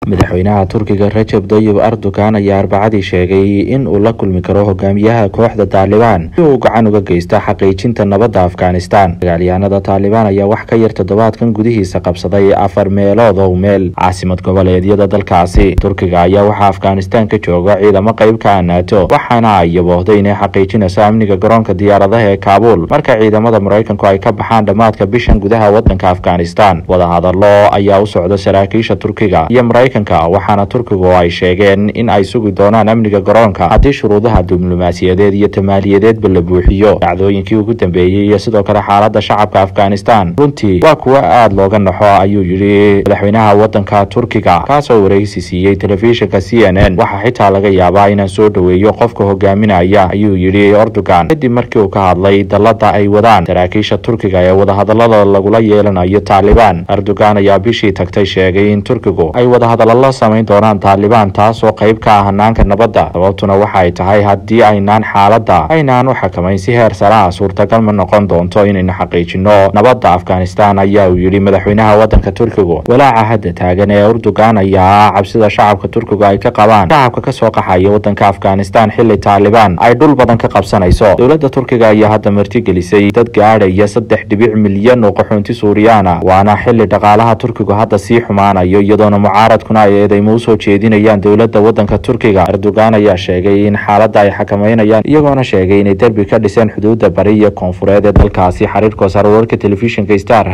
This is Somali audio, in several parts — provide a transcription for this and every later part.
madaxweynaha turkiga rajab dayib erdogan ayaa arbacadii sheegay in uu la kulmi karo hogaamiyaha kooxda taalibaan si uu gacan uga geysto xaqiijinta nabadda afghanistan dagaalyahanada taalibaan ayaa wax ka yar toddobaadkan gudihiisa qabsaday afar meelood oo meel caasimad goboleedyada dalkaasi turkiga ayaa waxaa afghanistan ka jooga ciidamo qayb ka ah naato waxaana ay yaboohday inay xaqiijinayso amniga garoonka diyaaradaha ee kaabuul marka ciidamada maraykanku ay ka baxaan dhammaadka bishan gudaha wadanka afghanistan wadahadalo ayaa u socda saraakiisha turkiga iyo maraykanka waxaana turkigu ay sheegeen in ay sugi doonaan amniga garoonka haddii shuruudaha diblomaasiyadeed iyo tamaaliyadeedba la buuxiyo dhacdooyinkii ugu dambeeyey iyo sidoo kale xaalada shacabka afghanistan runtii waa kuwo aada looga naxo ayuu yidhi madaxweynaha wadanka turkiga kaasoo wareysi siiyey telefishinka c n n waxaa xitaa laga yaabaa inaan soo dhoweeyo qofka hogaaminaya ayuu yidhi erdogan kadib markii uu ka hadlay dallada ay wadaan saraakiisha turkiga ee wadahadalada lagula yeelanayo taalibaan erdogan ayaa bishii tagtay sheegay in turkigu ay wadahadallo la samayn doonaan taalibaan taasoo qayb ka ah hanaanka nabadda sababtuna waxa ay tahay haddii aynaan xaaladda aynaan u xakamayn si heer sare ah suurtagal ma noqon doonto inaynu xaqiijino nabadda afghanistan ayaa uu yidhi madaxweynaha wadanka turkigu walaaca hadda taagan ee erdogan ayaa ah cabsida shacabka turkigu ay ka qabaan shacabka kasoo qaxaya wadanka afghanistan xili taalibaan ay dhul badan ka qabsanayso dowladda turkiga ayaa hadda martigelisay dad gaadhaya saddex dhibic milyan oo qaxoonti suuriyaan ah waana xili dhaqaalaha turkigu hadda sii xumaanayo iyadoona mucaaradkuna ay eedeymo usoo jeedinayaan dowladda wadanka turkiga erdogan ayaa sheegay in xaaladda ay xakameynayaan iyagoona sheegay inay derbi ka dhiseen xuduudda bari iyo koonfureed ee dalkaasi xiriirka sar wararka telefishinka star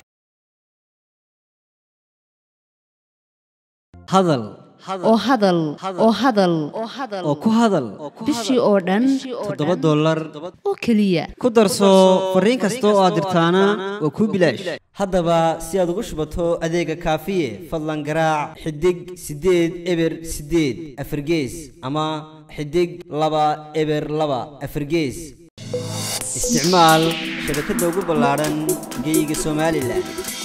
hadal oo hadal oo hadal oo ku hadal bishii oo dhan toddoba dollar oo keliya ku darso fariin kasta oo aad dirtaana waa kuu bilaash haddaba si aad ugu shubato adeega kaafiye fadlan garaac xidig siddeed eber siddeed afargees ama xidig laba eber laba afargees isticmaal shabakadda ugu ballaadhan geyga somalilan